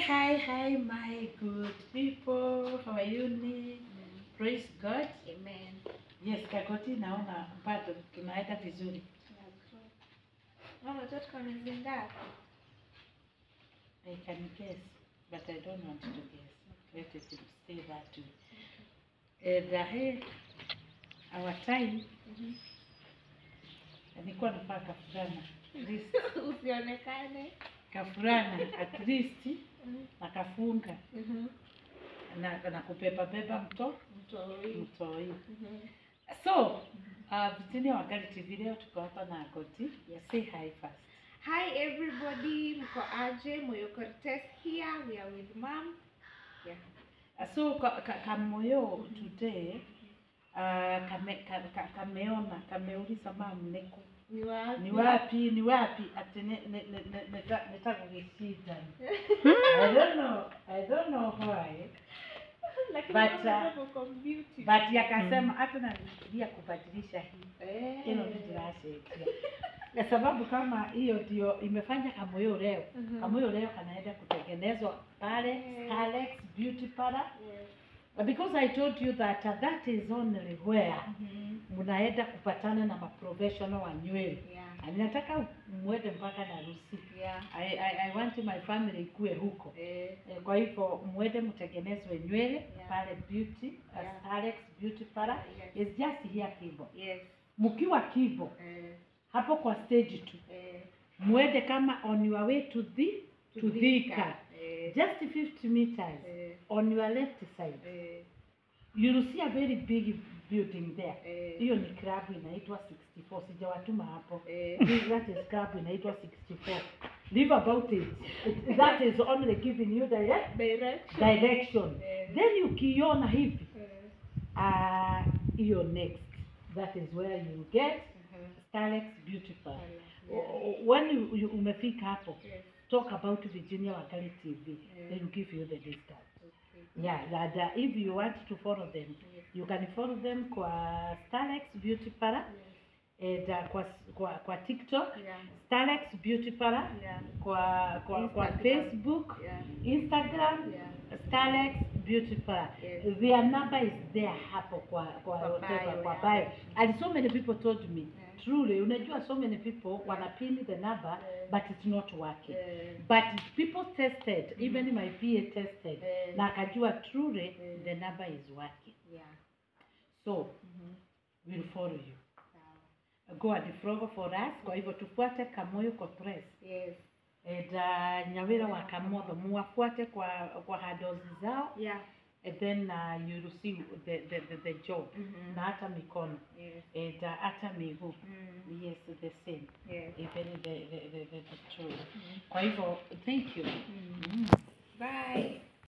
hi, hi, my good people. How are you? Ni? Praise God. Amen. Yes, Kakoti, naona bado tunaenda vizuri. Mama, tunataka miezi ngapi? I can guess, but I don't want to guess. Let us stay that way. And uh, hey, our time, nilikuwa nafaa kafurana. At least, Usionekane. kafurana at least nakafunga na, na kupepa pepa mto Mtoi. mtoi. So, uh, Virginia Wakali TV leo tuko hapa na Akoti. Yes. Say hi first. Hi everybody, mko aje? Moyo Cortez here. We are with mom. Yeah. Uh, so ka, ka, kamoyo today uh, kame, ka, ka, kameona kameuliza mam niko Ni wapi? ni wapi ni wapi ati ne- ne- ne- ne- neta- netakugishinda I don't know I don't know why Lakini But, mama uh, mko beauty. but yakasema hata nafikiria kubadilisha hii Eh. hilo ndio tunasaidia kwa sababu kama hiyo ndio imefanya kamoyo leo Mhm. kamoyo leo kanaenda kutengenezwa pale Mm. Alex Beauty Parlor Yes. because I told you that uh, that is only where Mhm. mnaenda kupatana na maprofessional wa nywele Yeah. Na ninataka mwende mpaka na Rusi Yeah. I, I, I want my family ikue huko Eh. Eh, kwa hivyo mwende mtengenezwe nywele Yeah. pale beauty as Yeah. Alex Beauty Parlor Yes. is just here Kibo Yes. mkiwa Kibo Eh. hapo kwa stage tu Eh. mwende kama on your way to the to Thika Eh. just 50 meters Eh. on your left side Eh. you will see a very big building there Eh. hiyo ni club inaitwa 64 sijawatuma hapo Eh. that is club inaitwa 64 live about it It- that is only giving you direct Direction. direction Eh. then ukiona hivi Eh. ah, hiyo next that is where you get Mhm. Starlex Beauty Parlor Yeah. O- o- when you, you umefika hapo Yes. talk about Virginia Wakali TV Yeah. they will give you the discount Okay. yeah and, uh, if you want to follow them Yes. you can follow them kwa Starlex Beauty Parlor Yes. and uh, kwa, kwa, kwa TikTok Yeah. Starlex Beauty Parlor Yeah. kwa kwa, kwa Instagram. Facebook Yeah. Instagram Yeah. Starlex Beauty Parlor Yes. their number is there hapo kwa kwa Kwa whatever, bio, kwa yeah. bio and so many people told me Yeah. truly unajua so many people wanapin the number Yeah. but it's not working Eh. but people tested even my PA tested Eh. na akajua truly Eh. the number is working Yeah. so Mhm. we'll follow you Sawa. go and follow for us kwa hivyo tufuate Kamoyo kwa press Yes. and uh, Nyawira wa Kamotho muwafuate kwa kwa handles zao Yeah. and then uh, you will see the, the, the, the job Mhm. na hata mikono Yes. and uh, hata miguu Mm. yes the same Yes. even the, the, the, the, the true Mhm. kwa hivyo thank you Mm. mm. Bye.